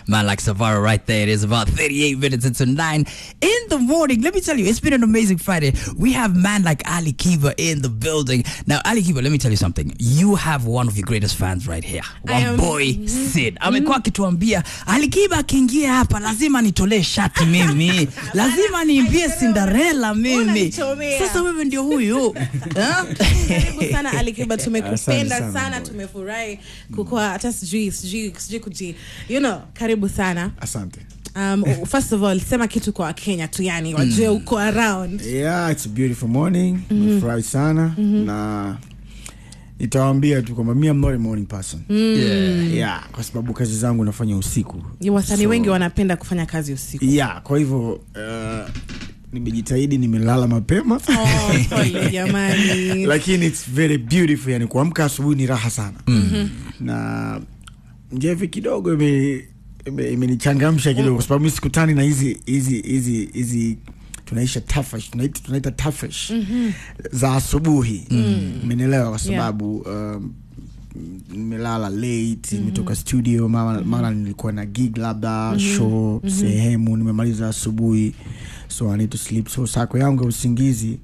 Man like Savara right there. It is about 38 minutes into 9 in the morning. Let me tell you, it's been an amazing Friday. We have man like Ali Kiba in the building. Now, Ali Kiba, let me tell you something. You have one of your greatest fans right here. I One am- boy Sid. Amekuwa akituambia Ali Kiba akiingia hapa lazima nitolee shati mimi. lazima niimbie Cinderella mimi. Unanichomea. Sasa wewe ndio huyu. Ha? karibu sana alikiba tumekupenda Asante sana, sana, tumefurahi kukua hata sijui sijui sijui kuji you know karibu sana asante um, first of all sema kitu kwa wakenya tu yani wajue uko around yeah it's a beautiful morning nimefurahi sana na nitawaambia tu kwamba mi am not a morning person Yeah. yeah kwa sababu kazi zangu nafanya usiku wasanii So- wengi wanapenda kufanya kazi usiku yeah kwa hivyo uh, nimejitahidi nimelala mapema oh, pole jamani lakini it's very beautiful yani kuamka asubuhi ni raha sana mm-hmm. na njevi kidogo ime- ime- imenichangamsha kidogo kwa sababu mi sikutani na hizi hizi hizi hizi tunaisha tafash tunaita, tunaita tafash mm-hmm. za asubuhi umenielewa kwa sababu um, nimelala late nimetoka studio mara, mara nilikuwa na gig labda show sehemu nimemaliza asubuhi so i need to sleep so sako yangu ya usingizi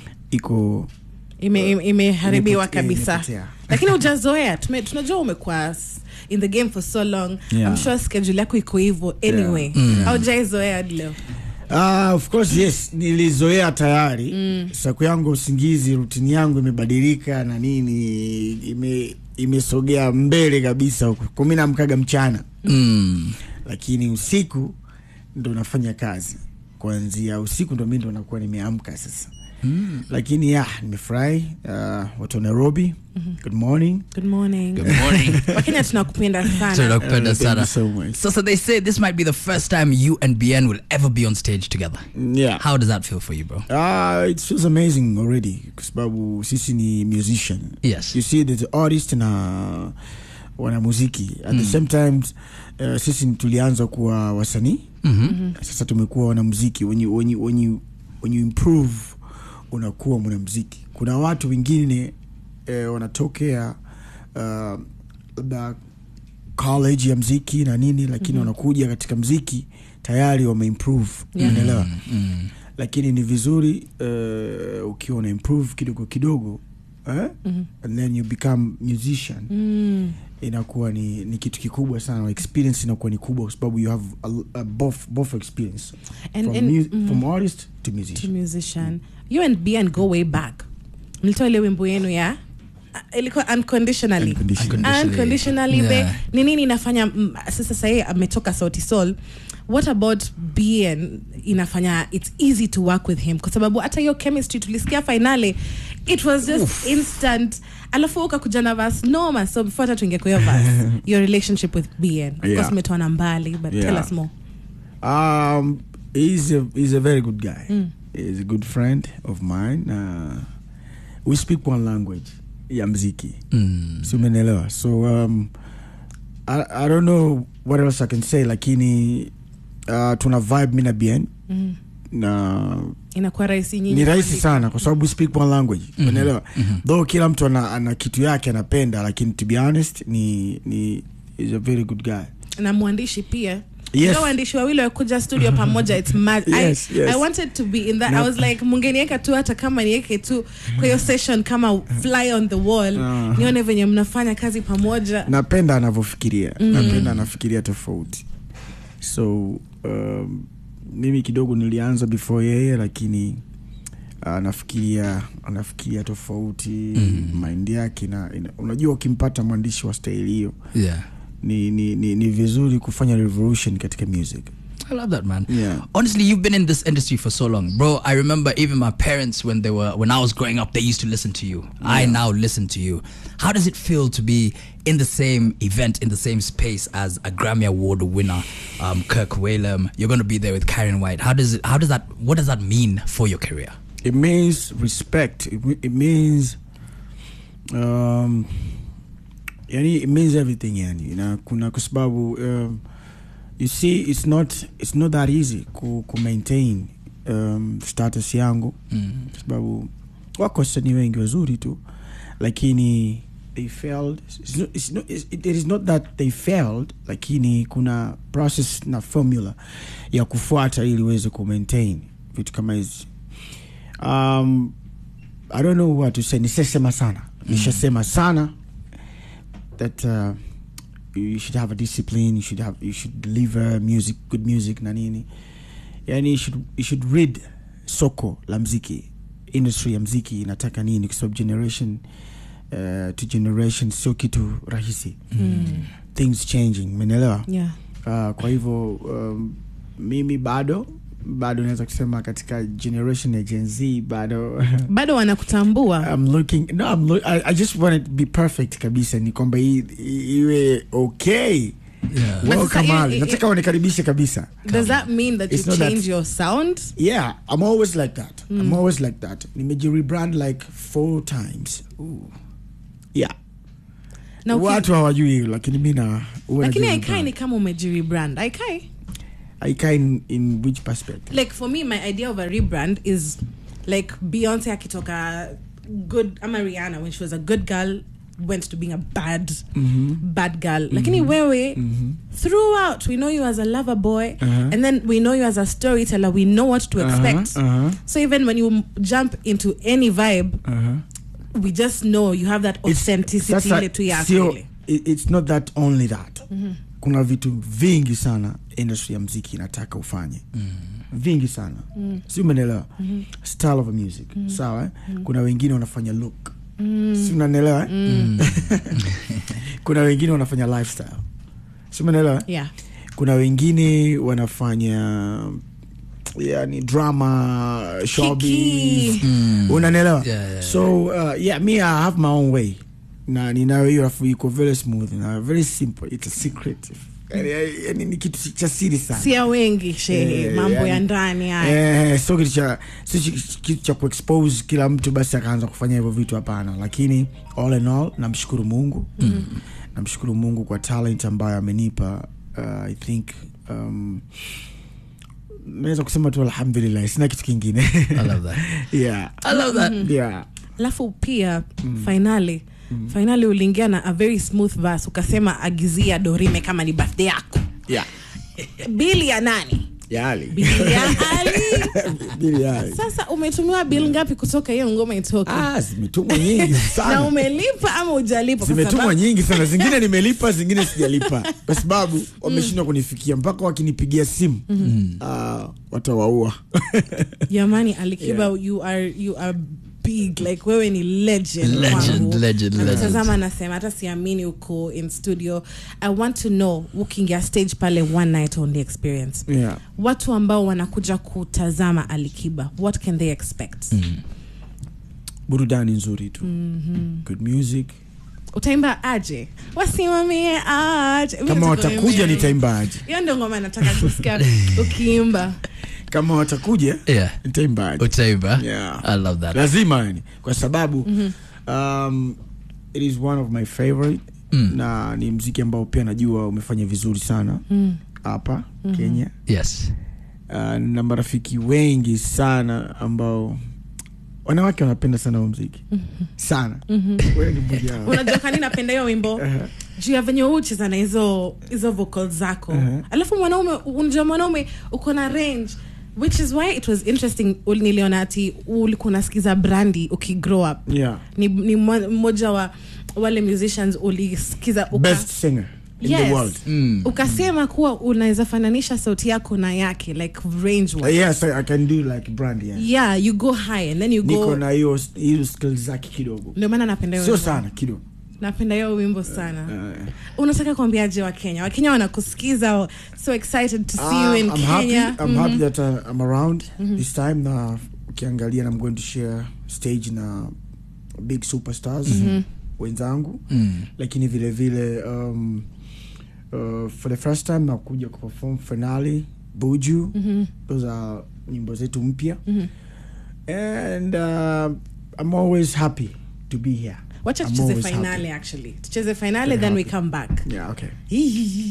iko Ime- ime- imeharibiwa Imepotea, kabisa imepotea. lakini ujazoea Tume- tunajua umekuwa s- in the game for so long Yeah. I'm sure schedule yako iko hivyo anyway haujaizoea hadi leo Ah, of course yes nilizoea tayari mm. saku yangu ya usingizi rutini yangu imebadilika na nini ime imesogea mbele kabisa huku kumi namkaga mchana Mm. lakini usiku ndo nafanya kazi kuanzia usiku ndo mi ndo nakuwa nimeamka sasa mm. lakini ya nimefurahi uh, watu wa nairobi mm-hmm. good morning good morning Good morning. wakenya tunakupenda sana Tunakupenda Uh, thank sana. you so much. So, so they say this might be the first time you and BN will ever be on stage together. yeah How does that feel for you, bro? Uh, it feels amazing already kwa sababu sisi ni musician Yes. you see there's artist na wanamuziki at the same time uh, sisi ni tulianza kuwa wasanii Mm-hmm. sasa tumekuwa wanamuziki when you, when you, when you, when you improve unakuwa mwanamuziki kuna watu wengine eh, wanatokea uh, labda college ya mziki na nini lakini mm-hmm. wanakuja katika mziki tayari wameimprove Yeah. unaelewa Mm. lakini ni vizuri uh, ukiwa una improve kidogo kidogo eh? mm-hmm. and then you become musician mm. inakuwa ni, ni kitu kikubwa sana experience inakuwa ni kubwa kwa sababu you have a, a both, both experience And- from, and- mu- mm. from artist to to musician musician you and bn go way back mlitoa ile wimbo yenu ya uh, ilikuwa unconditionally Unconditionally. unconditionally Yeah. yeah. ni nini inafanya mm, sasa sahii ametoka sauti sol what about bn inafanya its easy to work with him kwa sababu hata hiyo chemistry tulisikia finale it was just instant alafu ukakuja na vas noma so before hata tuingie kwa hiyo vas your relationship with bn of course Yeah. umetoa na mbali but tell Yeah. us more Um, he's a he's a very good guy. He's a good friend of mine. Uh, we speak one language, ya mziki. Mm. Si umenielewa? So um, I, I don't know what else I can say, lakini uh, tuna vibe mi na bien mm. na inakuwa rahisi nyinyi ni rahisi kuandika. sana kwa sababu we speak one language umeelewa though kila mtu ana, ana kitu yake anapenda lakini to be honest ni ni is a very good guy na mwandishi pia Yes. Ndio waandishi wawili wakuja studio pamoja it's mad Yes, I, yes. I wanted to be in that No. I was like mungenieka tu hata kama niweke tu kwa hiyo session kama fly on the wall Uh-huh. nione venye mnafanya kazi pamoja napenda anavyofikiria napenda anafikiria tofauti so um, mimi kidogo nilianza before yeye lakini anafikiria anafikiria tofauti mm. mind yake na ina, unajua ukimpata mwandishi wa staili hiyo Yeah. ni, ni, ni, ni vizuri kufanya revolution katika music I love that, man. Yeah. Honestly, you've been in this industry for so long, bro. I remember even my parents when they were when I was growing up, they used to listen to you. I now listen to you. How does it feel to be in the same event, in the same space as a Grammy Award winner, um, Kirk Whalum? You're going to be there with Karen White. How does it? How does that? What does that mean for your career? it means respect it, me- it means um, yani it means everything yani na kuna kwa sababu um, you see it's not it's not that easy ku, ku maintain um, status yangu Mm. kwa sababu wako wasanii wengi wazuri tu lakini they failed it's not, it's not, it's, it is not that they failed lakini kuna process na formula ya kufuata ili uweze kumaintain vitu kama hizi um, i don't know what to say nishasema sana nishasema sana that uh, you should have a discipline you should have you should deliver music good music na nini yani you should, you should read soko la mziki industry ya mziki inataka nini kwa sababu generation uh, to generation sio kitu rahisi mm. things changing menelewa yeah uh, kwa hivyo um, mimi bado bado naweza kusema katika generation ya gen z bado bado wanakutambua I'm looking no I'm look, I, I just want it to be perfect kabisa ni kwamba i- i- iwe okay Yeah. But well, sasa i- kamali i- nataka wanikaribishe kabisa does that mean that you It's not that- change your sound yeah i'm always like that i'm always like that nimejirebrand like four times yeah na uki- watu hawajui hiyo lakini mi na huwa lakini najirebrand. aikai ni kama umejirebrand aikai aikai in, in which perspective like for me my idea of a rebrand is like beyonce akitoka good ama rihanna when she was a good girl went to being a bad bad girl lakini wewe throughout we know you as a lover boy Uh-huh. and then we know you as a storyteller we know what to expect uh-huh. so even when you m- jump into any vibe Uh-huh. we just know you have that It's- authenticity sasa ile tu yako sio- ile. i- it's not that only that kuna vitu vingi sana industry ya mziki inataka ufanye vingi sana si umenelewa style of music sawa eh? kuna wengine wanafanya look si unanelewa eh? kuna wengine wanafanya lifestyle si umenelewa yeah kuna wengine wanafanya yani drama showbiz unanelewa Yeah, yeah, so uh, yeah me i have my own way na ninayo hiyo afu iko very smooth na very simple it's a secret yani, yani ni kitu cha siri sana sia wengi shehe Eh, mambo ya yani- ndani haya Eh, sio kitu cha sio chi- kitu cha kuexpose kila mtu basi akaanza kufanya hivyo vitu hapana lakini all in all namshukuru mungu mm. namshukuru mungu kwa talent ambayo amenipa uh, i think um, naweza kusema tu alhamdulillah sina kitu kingine I love that. yeah. I love that. yeah. alafu pia fainali fainali uliingia na a very smooth verse ukasema agizia dorime kama ni birthday yako Yeah. bili ya nani Yali. bili ya ali Bili yali. sasa umetumiwa bil ngapi kutoka hiyo ngoma itoke Ah, zimetumwa nyingi na sana umelipa ama ujalipa Kwa zimetumwa sababu- nyingi sana zingine nimelipa zingine sijalipa kwa sababu wameshindwa kunifikia mpaka wakinipigia simu uh, watawaua jamani alikiba Yeah. you are you are big like wewe ni legend Legend, kwangu. legend, legend. Nakutazama nasema hata siamini uko in studio i want to know ukiingia stage pale one night only experience yeah. watu ambao wanakuja kutazama alikiba what can they expect burudani nzuri tu good music utaimba aje wasimamie aje Mimi kama nataka watakuja uimbe. nitaimbaje hiyo ndio ngoma nataka kusikia ukiimba kama watakuja Yeah. nitaimbaje Utaimba. Yeah. I love that. lazima yani kwa sababu um, it is one of my favorite Mm. na ni mziki ambao pia najua umefanya vizuri sana hapa kenya Yes. uh, na marafiki wengi sana ambao wanawake wanapenda sana huu mziki sana Wewe ni mmoja wao. unajua kani napenda hiyo wimbo Uh-huh. juu ya venye ucheza na hizo hizo vocal zako Uh-huh. alafu mwanaume unajua mwanaume uko na range which is why it was interesting ul- niliona ati ulikuwa unasikiza brandi ukigrow up yeah. ni, ni mmo- mmoja wa wale musicians ulisikiza uka, best singer in Yes. the world Mm. ukasema kuwa unaweza fananisha sauti yako na yake like range Uh, wise. yes I, i can do like brand yeah. yeah you go high and then you niko go na hiyo hiyo skills zake kidogo ndio maana napenda hiyo sio wimbo. sana kidogo napenda hiyo wimbo sana uh, unataka kuambiaje wakenya wakenya wanakusikiza so excited to see you in I'm happy, kenya I'm happy that uh, I'm around this time na ukiangalia na I'm going to share stage na big superstars wenzangu Mm. lakini vile vile um, uh, for the first time nakuja kuperform finale buju those are nyimbo zetu mpya and uh, I'm always happy to be here wacha I'm tucheze always finale happy. actually tucheze finale Very then we happy. come back yeah okay Hii.